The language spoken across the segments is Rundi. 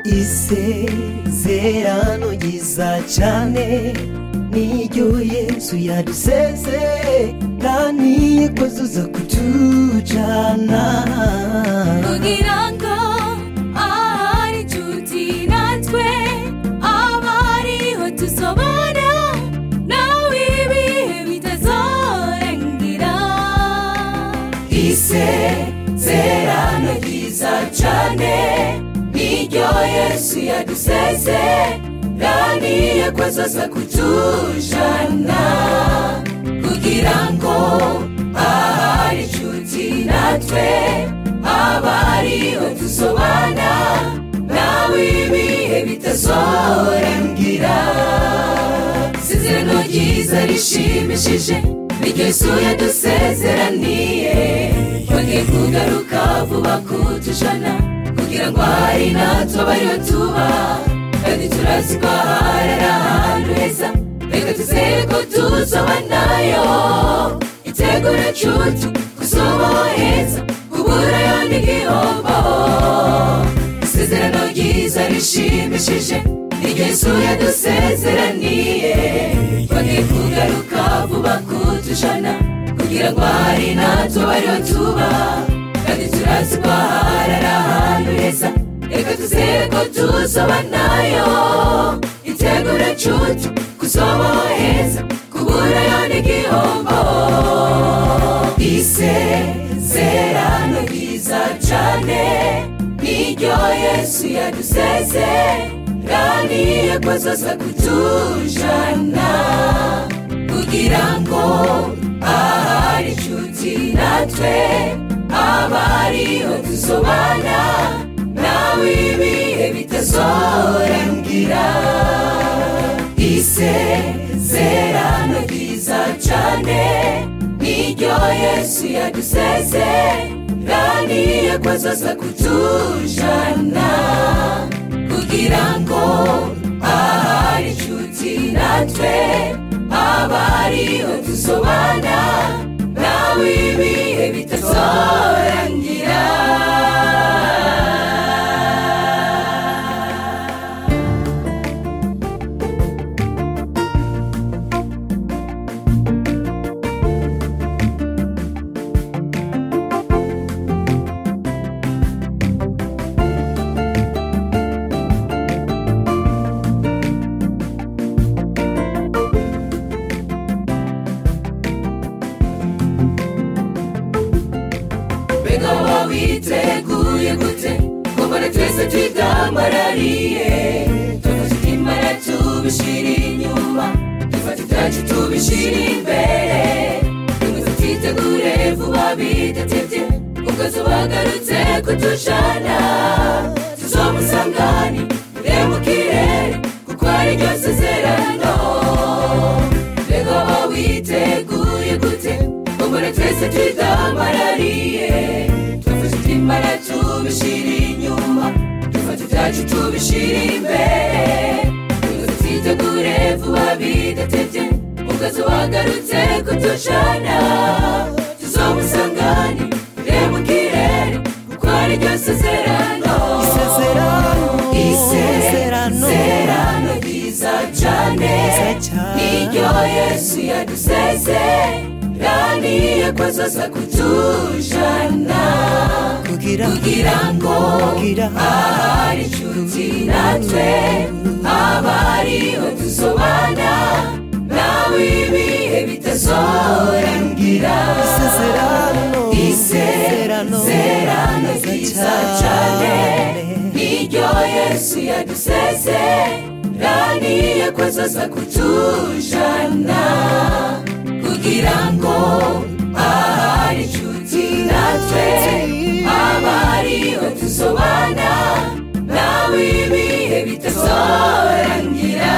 isezerano ryiza cyane niryo yesu yaduseze kandi yakozuza kutujana kugira ngo ahari inshuti natwe aba ariho tusobana nawe ibihe bitazorangira isezerano ryiza cyane niryo yesu yaduseze kandi yakozoza kutujana kugira ngo ahari inshuti natwe aba ariho tusobana nawe ibihe bitazorangira isezerano ryiza rishimishije niryo yesu yadusezeraniye bagiye kugaruka vuba kutujana kugira ngo hari natwe abariho tuba kandi turazi ko ahari ari ahantu heza reka tuzere ko tuzobanayo itegura cucu kuzobaho heza kuburayo n'igihombo isezerano ryiza rishimishije niryo yesu yadusezeraniye bagiye kugaruka vuba kutujana kugira ngo hari natwe abariho tuba kandi turazi ko ahari ari ahantu heza reka tuzere ko tuzobanayo itegura cucu kuzobaho heza kuburayo n'igihombo isezerano ryiza cyane niryo yesu yaduseze kandi yakozoza kutujana kugira ngo ahari inshuti natwe aba ariho tusobana nawe ibihe bitazorangira isezerano ryiza cyane niryo yesu yaduseze kandi yakozoza kutujana kugira ngo ahari inshuti natwe aba ariho tusobana nawe ibihe bitazorangira mbega wowe witeguye gute kumbona twese twidamarariye dufata itimara tubishyira inyuma dufata ibyacu tubishyira imbere rimwe tutitegure vuba bidatebye ubwo tubagarutse kutujana tuzomusangani ure mu kirere kuko ari ryo sezerano mbega wowe witeguye gute kumbona twese twidamarariye dufata itimara tubishyira inyuma dufata ibyacu tubishyira imbere rimwe tutitegure vuba bidatebye ubwo tubagarutse kutujana tuzomusangani ure mu kirere kuko ari ryo sezerano isezerano isezerano ryiza cyane Ryiza cyane. niryo yesu yaduseze kandi yakozoza kutujana kugira kugira ngo kugira ahari inshuti natwe aba ariho tusobana nawe ibihe bitazorangira isezerano isezerano ryiza cyane niryo yesu yaduseze kandi yakozoza kutujana kugira ngo ahari inshuti natwe aba ariho tusobana nawe ibihe bitazorangira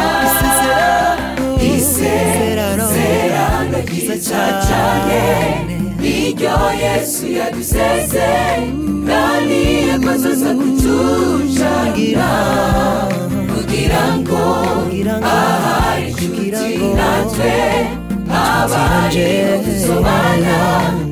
isezerano ryiza cyane niryo yesu yaduseze kandi yakozoza kutujana kugira ngo kugira ngo ahari kugira inshuti ngo natwe aba ariho tusobana